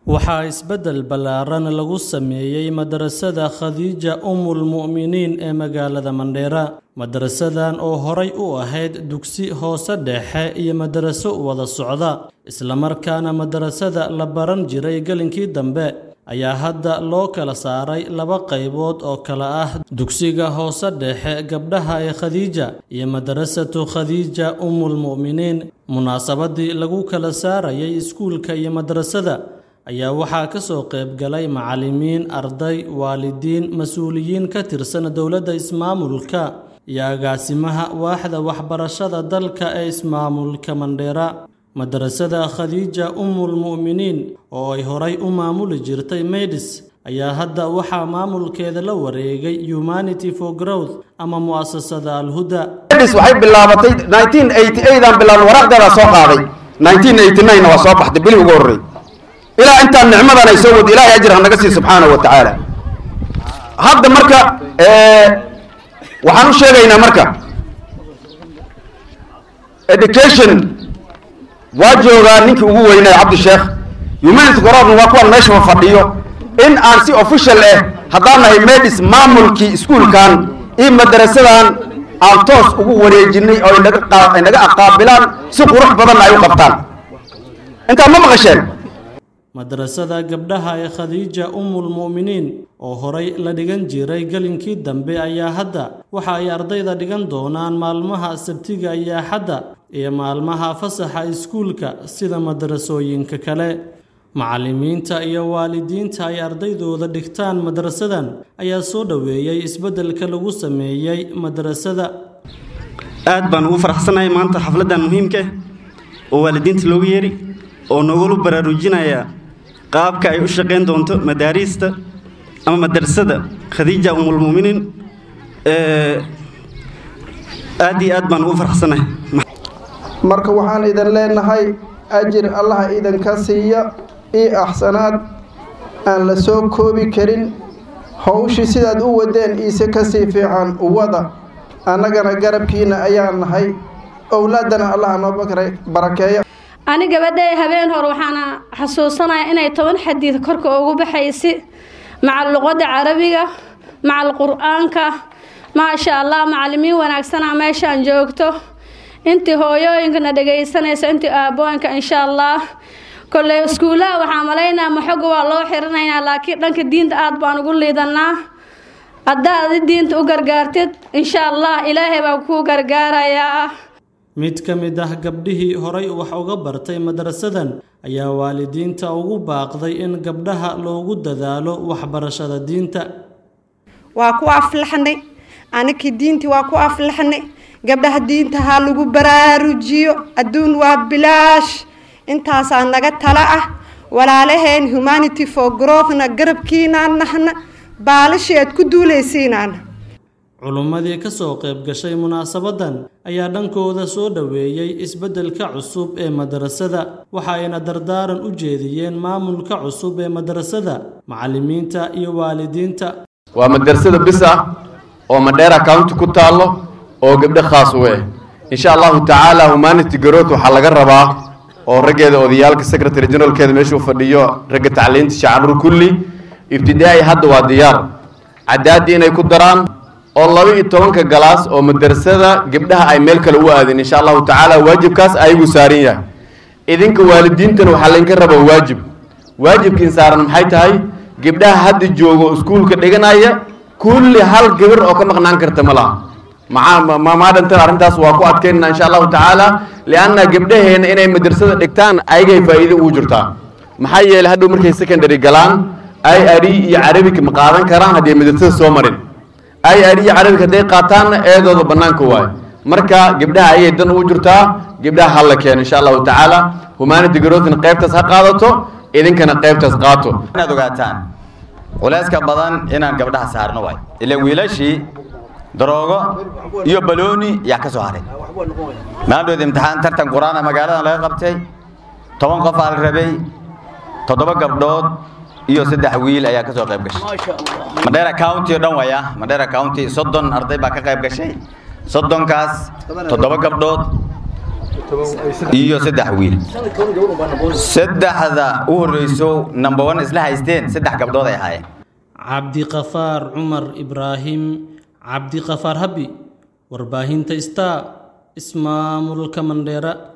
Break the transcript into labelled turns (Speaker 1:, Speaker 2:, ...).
Speaker 1: waxaa isbeddel ballaaran lagu sameeyey madrasada khadiija umul mu'miniin ee magaalada mandheera madarasadan oo horay u ahayd dugsi hoose dhexe iyo madaraso wada socda islamarkaana madarasada la baran jiray gelinkii dambe ayaa hadda loo kala saaray laba qaybood oo kala ah dugsiga hoose dhexe gabdhaha ee khadiija iyo madarasatu khadiija umul mu'miniin munaasabadii lagu kala saarayay iskuulka iyo madrasada ayaa waxaa ka soo qayb galay macallimiin arday waalidiin mas-uuliyiin ka tirsan dowladda ismaamulka iyo agaasimaha waaxda waxbarashada dalka ee ismaamulka mandheera madarasada khadiija umul mu'miniin oo ay horay u maamuli jirtay maydis ayaa hadda waxaa maamulkeeda la wareegay humanity for growth ama mu'asasada alhuda
Speaker 2: waxay bilaabatay 1988 aan bilaabnay waraaqdeeda soo qaaday 1989 waa soo baxday bilii ugu horreey ilaa intaan nicmadan ay soo wado ilaahay ajir ha naga sii subxaanahu wa tacaala hadda marka waxaan u sheegaynaa marka education waa joogaa ninkii ugu weynay cabdisheekh humanity gorodna waa kuwan meesha fadhiyo in aan si official ah haddaan nahay medis maamulkii iskuulkan iyo madarasadan aan toos ugu wareejinay oo ay naga aqaabilaan si qurux badanna ay u qabtaan intaa ma maqasheen
Speaker 1: madrasada gabdhaha ee khadiija umul mu'miniin oo horay la dhigan jiray gelinkii dambe ayaa hadda waxa ay ardayda dhigan doonaan maalmaha sabtiga iyo axadda iyo maalmaha fasaxa iskuulka sida madrasooyinka kale macallimiinta iyo waalidiinta ay ardaydooda dhigtaan madrasadan ayaa soo dhoweeyey isbeddelka lagu sameeyey madrasada
Speaker 3: aad baan ugu faraxsanahay maanta xafladdan muhiimka oo waalidiinta loogu yeeri oo nogula baraarujinaya qaabka ay u shaqayn doonto madaariista ama madrasada khadiija umulmu'miniin aad iyo aad baan ugu faraxsanahay
Speaker 4: marka waxaan idin leenahay ajir allaha idinka siiya io axsanaad aan la soo koobi karin howshii sidaad u wadeen iise kasii fiican uwada annagana garabkiina ayaan nahay owlaadana allaha noo barakeeya
Speaker 5: ani gabadhay habeen hor waxaana xasuusanayaa inay toban xadiid korka ugu baxaysi maca luqadda carabiga macal qur-aanka maasha allah macallimiin wanaagsana meeshaan joogto intii hooyooyinkana dhagaysanayso intii aabooyinka insha allah kolley iskuulaha waxaa malaynaa maxoga waa loo xirinaynaa laakiin dhanka diinta aada baan ugu liidanaa haddaad diinta u gargaartid insha allah ilaahay baa kuu gargaarayaa
Speaker 1: mid ka mid ah gabdhihii horay wax uga bartay madrasadan ayaa waalidiinta ugu baaqday in gabdhaha loogu dadaalo waxbarashada diinta
Speaker 6: waa ku aflaxnay anakii diintii waa ku aflaxnay gabdhaha diinta ha lagu baraarujiyo adduun waa bilaash intaasaa naga tala ah walaalaheen humanity for growthna garabkiinaan nahna baalashii aad ku duulaysiinaana
Speaker 1: culummadii ka soo qayb gashay munaasabadan ayaa dhankooda soo dhoweeyey isbeddelka cusub ee madrasada waxa ayna dardaaran u jeediyeen maamulka cusub ee madrasada macallimiinta iyo waalidiinta
Speaker 2: waa madrasada bis ah oo madheera county ku taallo oo gabdho khaas u ah insha allahu tacaala humanity growth waxaa laga rabaa oo raggeeda odayaalka secretary generalkeeda meeshuu fadhiyo ragga tacliinta shacabru kulli ibtidaa'i hadda waa diyaar cadaaddii inay ku daraan oo laba iyo tobanka galaas oo madrasada gabdhaha ay meel kale u aadeen insha allahu tacaala waajibkaas ayagu saaran yahay idinka waalidiintana waxaa laydinka rabaa waajib waajibkiin saaran maxay tahay gabdhaha hadda joogo iskuulka dhiganaya kulli hal gabar oo ka maqnaan karta ma laha maadhantan arrintaas waa ku adkaynana insha allahu tacaala lianna gabdhaheena inay madrasada dhigtaan ayagay faa'iido ugu jirtaa maxaa yeelay hadhow markay secondary galaan i r iyo carabiga ma qaadan karaan haddii madrasada soo marin i r iyo carabiga hadday qaataanna eedooda bannaanka waayo marka gabdhaha ayay dan ugu jirtaa gabdhaha hala keeno insha allahu tacaala humanity growthna qaybtaas ha qaadato idinkana qaybtaas qaato
Speaker 7: inaad ogaataan culayska badan inaan gabdhaha saarno waay ilaan wiilashii daroogo iyo balooni yaa ka soo haray maandhood imtixaan tartan qur-aana magaaladan laga qabtay toban qof aa la rabay toddoba gabdhood iyo saddex wiil ayaa ka soo qayb gashay madheera county oo dhan waya madheera county soddon arday baa ka qayb gashay soddonkaas toddoba gabdhood iyo saddex wiil saddexda u horreyso number one isla haysteen saddex gabdhood ay ahaayeen
Speaker 1: cabdiqafaar cumar ibraahim cabdiqafaar habi warbaahinta star ismaamulka mandheera